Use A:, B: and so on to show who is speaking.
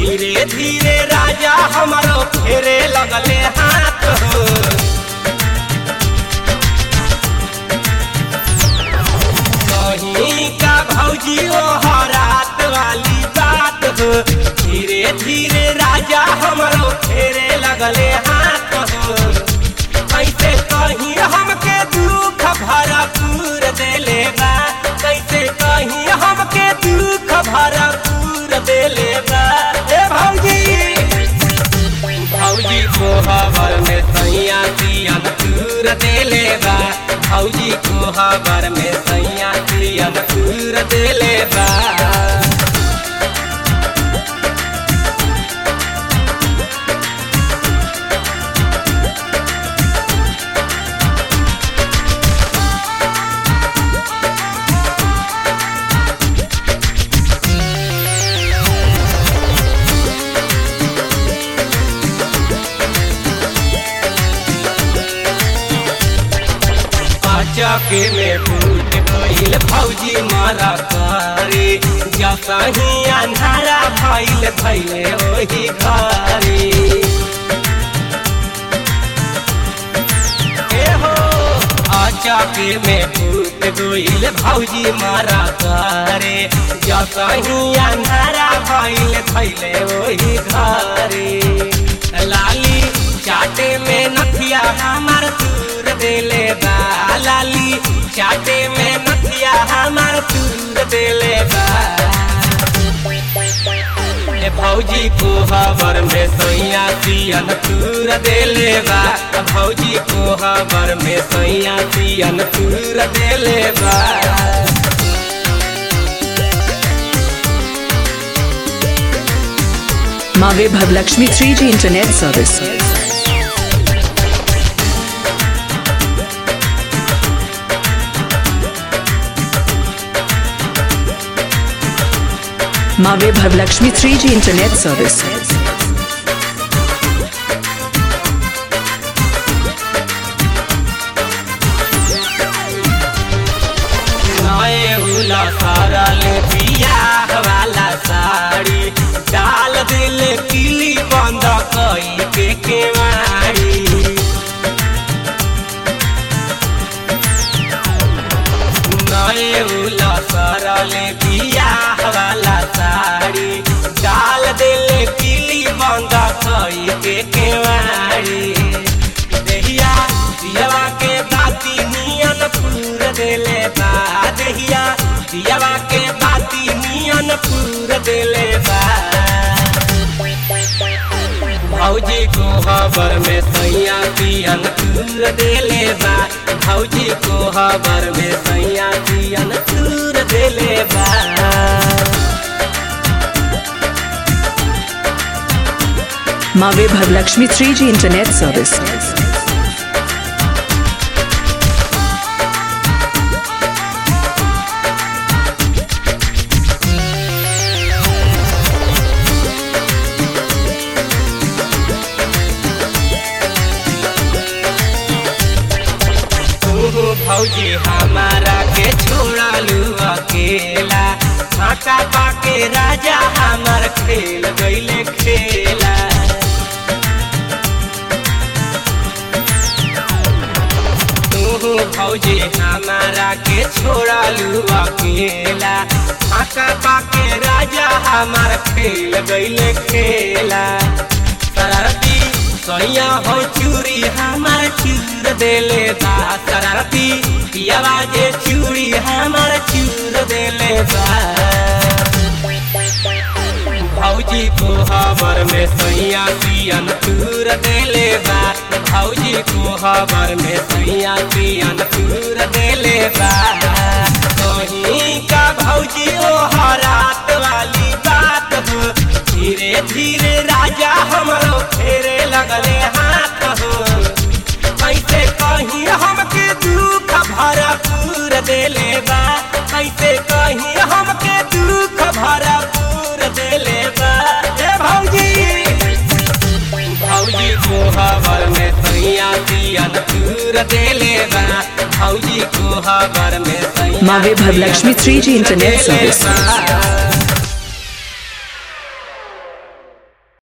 A: धीरे धीरे राजा हमारो फेरे लगले हाथ हो कहीं का भौजी ओ हरात वाली बात हो धीरे धीरे राजा हमारो फेरे लगले हाथ हो कैसे कहीं हमके दुख भरपूर देले बा कैसे कहीं हमके दुख भरपूर देले बा ए भौजी भौजी को हबर में सैया दियन दूर देले बा भौजी को हबर में सैया दियन दूर देले बा चके में फूट गईल फौजी मारा करे जसही अंधारा भइल भइले ओही घरे ए हो चके में फूट गईल फौजी मारा करे जसही अंधारा भइल भइले ओही घरे लाली चाटे में नथिया हमार दूर देले बा लाली चाटे में नथिया हमार दूर देले बा ए भौजी को हबर में सैया सियन दूर देले बा भौजी को हबर में सैया सियन दूर देले बा
B: माँ Vaibhav Lakshmi 3G internet service माँ Vaibhav Lakshmi 3G internet service
A: नए उला सारा ले बियाह वाला साड़ी डाल दिल किली बंद कई के केवाड़ी नए उला सारा ले बियाह वाला साड़ी डाल दिल किली बंद कई के केवाड़ी देहिया दियावा के बाती नियन पूर देले बा देहिया दियावा के बाती नियन पूर देले बा भौजी को खबर में सैया पियन तूर देले बा भौजी को खबर में सैया पियन तूर देले बा
B: माँ Vaibhav Lakshmi 3G internet service
A: तू भौजी हमारा के छोड़ालू अकेला फाका पाके राजा हमार खेल गईले खेला तू भौजी हमारा के छोड़ालू अकेला फाका पाके राजा हमार खेल गईले खेला शरारती सैया हो चूड़ी हमार चूर देले बा शरारती पियावा जे चूड़ी हमार चूर देले बा भौजी को खबर में सैया पियन चूर देले बा भौजी को खबर में सैया पियन चूर देले बा कहीं का भौजी ओ हरात वाली बात हो धीरे धीरे राजा हमरो फेरे लगले हाथ हो कैसे कहीं हमके दुख भरपूर देले बा कैसे कहीं हमके दुख भरपूर देले बा ए भौजी भौजी को खबर में सैया दियन दूर देले बा भौजी को खबर में सैया
B: माँ वैभव लक्ष्मी 3G इंटरनेट
A: देले
B: सर्विस
A: बा।